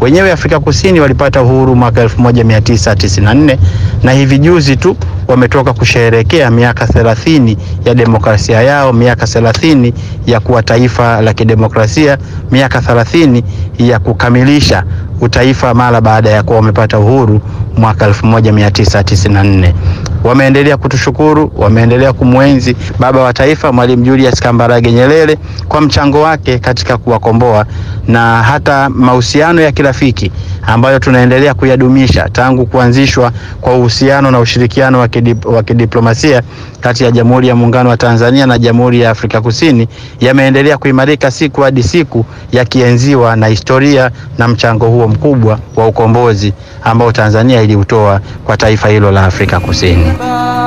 Wenyewe Afrika Kusini walipata uhuru mwaka 1994 na hivi juzi tu wametoka kusherehekea miaka 30 ya demokrasia yao, miaka 30 ya kuwa taifa la kidemokrasia, miaka 30 ya kukamilisha utaifa mara baada ya kuwa wamepata uhuru mwaka 1994. Wameendelea kutushukuru, wameendelea kumwenzi baba wa taifa Mwalimu Julius Kambarage Nyerere kwa mchango wake katika kuwakomboa na hata mahusiano ya kirafiki ambayo tunaendelea kuyadumisha tangu kuanzishwa kwa uhusiano na ushirikiano wa kidip, wa kidiplomasia kati ya Jamhuri ya Muungano wa Tanzania na Jamhuri ya Afrika Kusini yameendelea kuimarika siku hadi siku, yakienziwa na historia na mchango huo mkubwa wa ukombozi ambao Tanzania iliutoa kwa taifa hilo la Afrika Kusini.